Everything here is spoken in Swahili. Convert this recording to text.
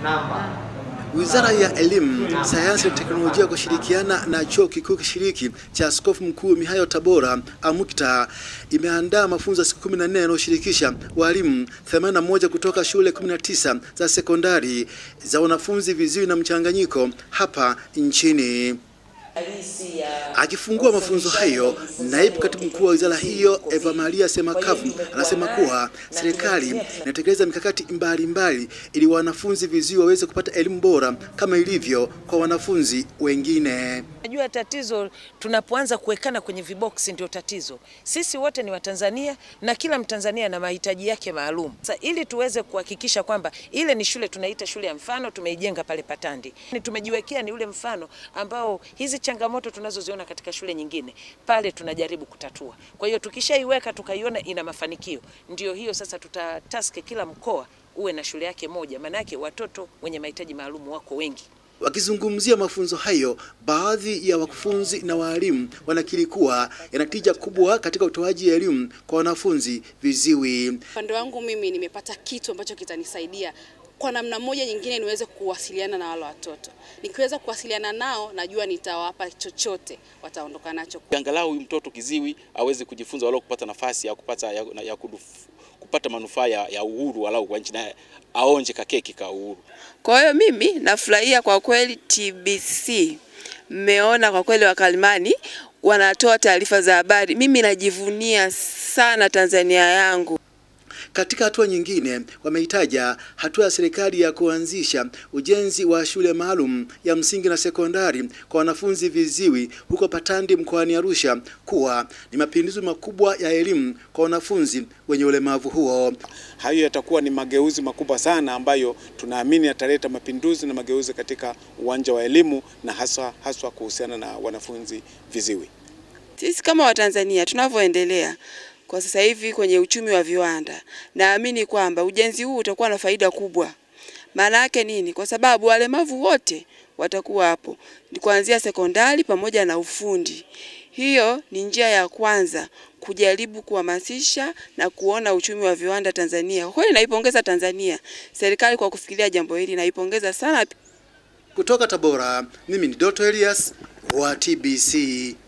Wizara ya Elimu, Sayansi na Teknolojia kwa kushirikiana na Chuo Kikuu Kishiriki cha Askofu Mkuu Mihayo Tabora AMUCTA imeandaa mafunzo ya siku 14 yanayoshirikisha walimu 81 kutoka shule 19 za sekondari za wanafunzi viziwi na mchanganyiko hapa nchini. Akifungua mafunzo hayo, naibu katibu mkuu wa wizara hiyo Eva Maria Semakavu anasema kuwa serikali inatekeleza mikakati mbalimbali ili wanafunzi viziwi waweze kupata elimu bora kama ilivyo kwa wanafunzi wengine. Najua tatizo tunapoanza kuwekana kwenye viboksi ndio tatizo. Sisi wote ni Watanzania na kila Mtanzania na mahitaji yake maalum. Sasa ili tuweze kuhakikisha kwamba ile ni shule tunaita shule ya mfano tumeijenga pale Patandi. Ni tumejiwekea ni ule mfano ambao hizi changamoto tunazoziona katika shule nyingine pale tunajaribu kutatua. Kwa hiyo tukishaiweka tukaiona ina mafanikio, ndio hiyo sasa tutataske kila mkoa uwe na shule yake moja, maana yake watoto wenye mahitaji maalum wako wengi. Wakizungumzia mafunzo hayo, baadhi ya wakufunzi na walimu wanakiri kuwa yana tija kubwa katika utoaji elimu kwa wanafunzi viziwi. Upande wangu mimi nimepata kitu ambacho kitanisaidia kwa namna moja nyingine niweze kuwasiliana na wale watoto. Nikiweza kuwasiliana nao, najua nitawapa chochote wataondoka nacho. Angalau huyu mtoto kiziwi aweze kujifunza walau kupata nafasi ya kupata, ya, ya kuduf, kupata manufaa ya uhuru walau kwa nchi naye aonje kakeki ka uhuru. Kwa hiyo mimi nafurahia kwa kweli TBC, mmeona kwa kweli wakalimani wanatoa taarifa za habari. Mimi najivunia sana Tanzania yangu. Katika hatua nyingine, wameitaja hatua ya serikali ya kuanzisha ujenzi wa shule maalum ya msingi na sekondari kwa wanafunzi viziwi huko Patandi mkoani Arusha kuwa ni mapinduzi makubwa ya elimu kwa wanafunzi wenye ulemavu huo. Hayo yatakuwa ni mageuzi makubwa sana ambayo tunaamini yataleta mapinduzi na mageuzi katika uwanja wa elimu na haswa haswa kuhusiana na wanafunzi viziwi. Sisi kama Watanzania tunavyoendelea kwa sasa hivi kwenye uchumi wa viwanda, naamini kwamba ujenzi huu utakuwa na faida kubwa. Maana yake nini? Kwa sababu walemavu wote watakuwa hapo, ni kuanzia sekondari pamoja na ufundi. Hiyo ni njia ya kwanza kujaribu kuhamasisha na kuona uchumi wa viwanda Tanzania. Kwa kweli naipongeza Tanzania, serikali kwa kufikiria jambo hili, naipongeza sana. Kutoka Tabora, mimi ni Doto Elias wa TBC.